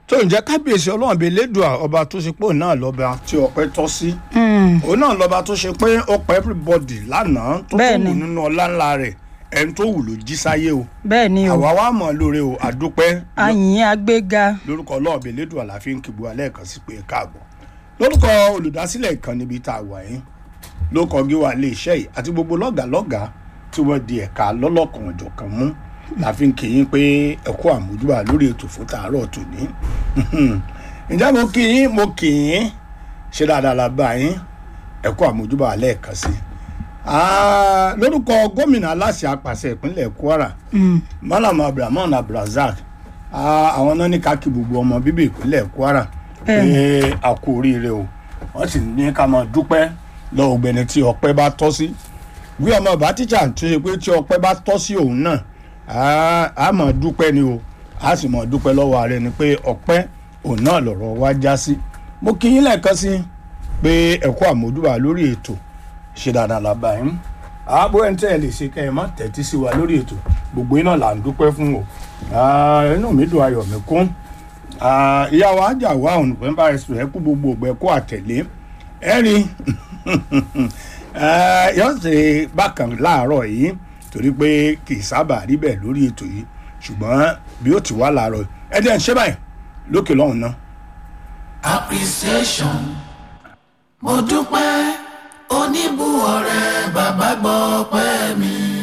tó ń jẹ́ kábíyèsí ọlọ́run bíi lẹ́dùá ọba tó ṣe pé òun náà lọ́ba tí ọpẹ́ tọ́ sí Mm, òun náà lọ́ba tó ṣe pé ó pa everybody lánàá tó tó Bẹ́ẹ̀ni. wù nínú ọlá ńlá rẹ̀ ẹni tó wù ló jí sáyé o bẹ́ẹ̀ ni o àwa wa mọ̀ lóore o àdúpẹ́ àyìn agbéga lórúkọ ọlọ́run bíi lẹ́dùá la fi ń kíbu alẹ́ kan sí pé káàbọ̀ lórúkọ olùdásílẹ̀ ìkànnì ibi tá a wà yín lórúkọ gíwá ilé iṣẹ́ yìí àti gbogbo lọ́gàlọ́gà tí wọ́n di ẹ̀ka lọ́lọ́kan ọ̀jọ̀kan mú la fi ń kí yín pé ẹ̀kú àmójúbà lórí ètò fún tàárọ̀ tòní ǹjẹ́ mo kí yín mo kí yín ṣe dáadáa la bá yín ẹ̀kú àmójúbà lẹ́ẹ̀kan sí Ah, lórúkọ gómìnà aláṣẹ apàṣẹ ìpínlẹ̀ kwara Mm, malam abdulrahman abdulrasaq ah, àwọn náà ní ká kí gbogbo ọmọ bíbí ìpínlẹ̀ kwara pé a kú oríire o wọ́n sì ní ká máa dúpẹ́ lọ́wọ́ ọgbẹ́ni tí ọpẹ́ bá tọ́ sí bí ọmọ bá tíjà tó ṣe pé tí ọpẹ́ bá tọ́ sí òun náà ah, a máa dúpẹ́ ni o a sì máa dúpẹ́ lọ́wọ́ ààrẹ ni pé ọpẹ́ òun náà lọ̀rọ̀ wá já sí mo kí yín lẹ́ẹ̀kan sí pé ẹ̀kọ́ àmójúbà lórí ètò ṣe dáadáa la bá yín àbó ẹni tẹ́ ẹ lè ṣe kẹ́ ẹ má tẹ́tí sí wa lórí ètò gbogbo iná là ń dúpẹ́ fún o Ah, inú mi dùn ayọ̀ mi kún Ah, ìyá wa ajá wa òun pẹ́ńpà ẹ̀sùn ẹ̀ kú gbogbo ògbẹ́ kó àtẹ̀lé ẹ rí yóò ṣe bákan láàárọ̀ yìí torí pé kì í sábà rí bẹ́ẹ̀ lórí ètò yìí ṣùgbọ́n bí ó ti wá láàárọ̀ yìí ẹ dẹ́ ń ṣe báyìí lókè lọ́hùn náà. appreciation mo dúpẹ́ oníbùwọ̀ rẹ̀ bàbá gbọ́ pẹ́ mi.